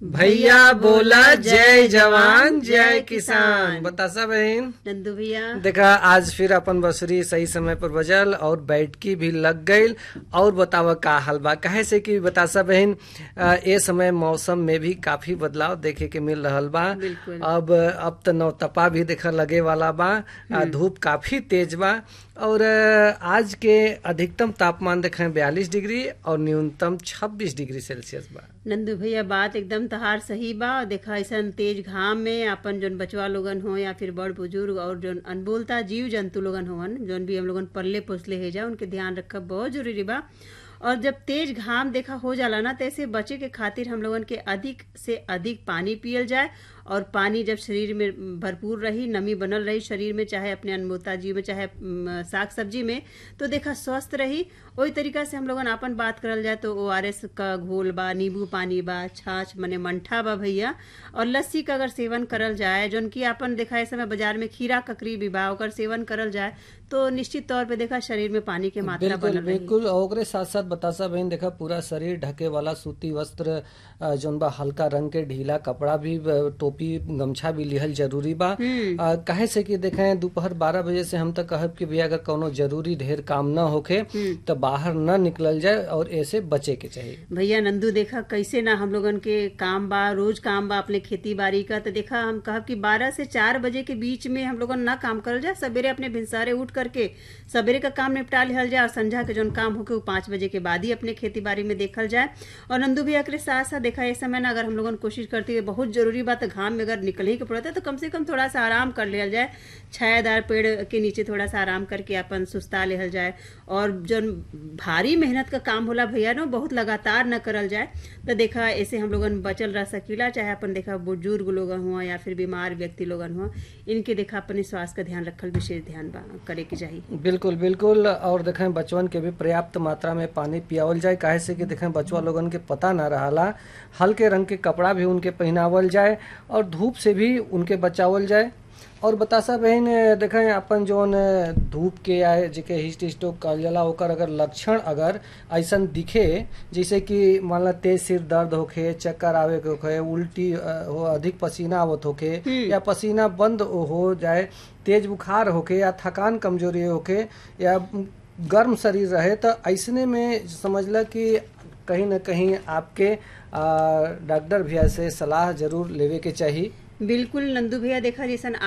भैया बोला जय जवान जय किसान बतासा बहन नंदू भैया देखा आज फिर अपन बसुरी सही समय पर बजल और बैठकी भी लग गई और बतावा का हाल बा कहे से कि बतासा बहन अ, ए समय मौसम में भी काफी बदलाव देखे के मिल रहल बा बिल्कुल। अब अब तो नौतपा भी देखा लगे वाला बा अ, धूप काफी तेज बा और अ, आज के अधिकतम तापमान देखें बयालीस डिग्री और न्यूनतम छब्बीस डिग्री सेल्सियस बा नंदू भैया बात एकदम तहार सही बा और देखा ऐसा तेज घाम में अपन जोन बचवा लोगन हो या फिर बड़ बुजुर्ग और जोन अनबोलता जीव जंतु लोगन होवन जोन भी हम लोगन पल्ले पोसले है जा उनके ध्यान रखब बहुत जरूरी बा और जब तेज घाम देखा हो जाला ना तो ऐसे बचे के खातिर हम लोगन के अधिक से अधिक पानी पियल जाए और पानी जब शरीर में भरपूर रही नमी बनल रही शरीर में चाहे अपने अनमोता जीव में चाहे म, साग सब्जी में तो देखा स्वस्थ रही वही तरीका से हम लोगन आपन बात करल जाए तो ओ आर एस का घोल बा नींबू पानी बा छाछ मने मंठा बा भैया और लस्सी का अगर सेवन करल जाए जोन की आपन देखा इस समय बाजार में खीरा ककरी भी बा ओकर सेवन करल जाए तो निश्चित तौर पे देखा शरीर में पानी के मात्रा बिल्कुल बनल रही बिल्कुल और ओकरे साथ साथ बतासा बहन देखा पूरा शरीर ढके वाला सूती वस्त्र अ, जौन बा हल्का रंग के ढीला कपड़ा भी अ, टोपी गमछा भी लिहल जरूरी बा अ, काहे से कि देखें दोपहर बारह बजे से हम तक कहब कि भैया अगर कोनो जरूरी ढेर काम न होखे तो बाहर न निकलल जाए और ऐसे बचे के चाहिए भैया नंदू देखा कैसे ना हम लोगन के काम बा रोज काम बा अपने खेती बाड़ी का तो देखा हम कहब कि 12 से 4 बजे के बीच में हम लोगन ना काम करल जाए सवेरे अपने भिनसारे उठ करके सवेरे का काम निपटा लिहल जाए और संझा के जोन काम होके वो पाँच बजे के बाद ही अपने खेती बाड़ी में देखल जाए और नंदू भैया के साथ साथ देखा इस समय ना अगर हम लोगन कोशिश करती है बहुत जरूरी बात है घाम में अगर निकल ही के पड़ता है तो कम से कम थोड़ा सा आराम कर लिया जाए छायादार पेड़ के नीचे थोड़ा सा आराम करके अपन सुस्ता लेहल जाए और जो भारी मेहनत का काम होला भैया ना बहुत लगातार न करल जाए तो देखा ऐसे हम लोगन बचल रह सकीला चाहे अपन देखा बुजुर्ग लोगन हुआ या फिर बीमार व्यक्ति लोगन हुआ इनके देखा अपने स्वास्थ्य का ध्यान रखल विशेष ध्यान बा करे के चाहिए बिल्कुल बिल्कुल और देखें बचवन के भी पर्याप्त मात्रा में पानी पियावल जाए काहे से कि देखें बचवा लोगन के पता ना रहला हल्के रंग के कपड़ा भी उनके पहनावल जाए और धूप से भी उनके बचावल जाए और बतासा बहन देखें अपन जोन धूप के या जेके हिस्ट स्ट्रोक कहल जाला ओकर अगर लक्षण अगर ऐसन दिखे जैसे कि मान ला तेज सिर दर्द होखे चक्कर आवे के होखे उल्टी अ, हो अधिक पसीना आवत होखे या पसीना बंद हो जाए तेज बुखार होखे या थकान कमजोरी होखे या गर्म शरीर रहे तो ऐसने में समझला कि कहीं ना कहीं आपके आ, डॉक्टर भैया से सलाह जरूर लेवे के चाहिए बिल्कुल नंदू भैया देखा जैसन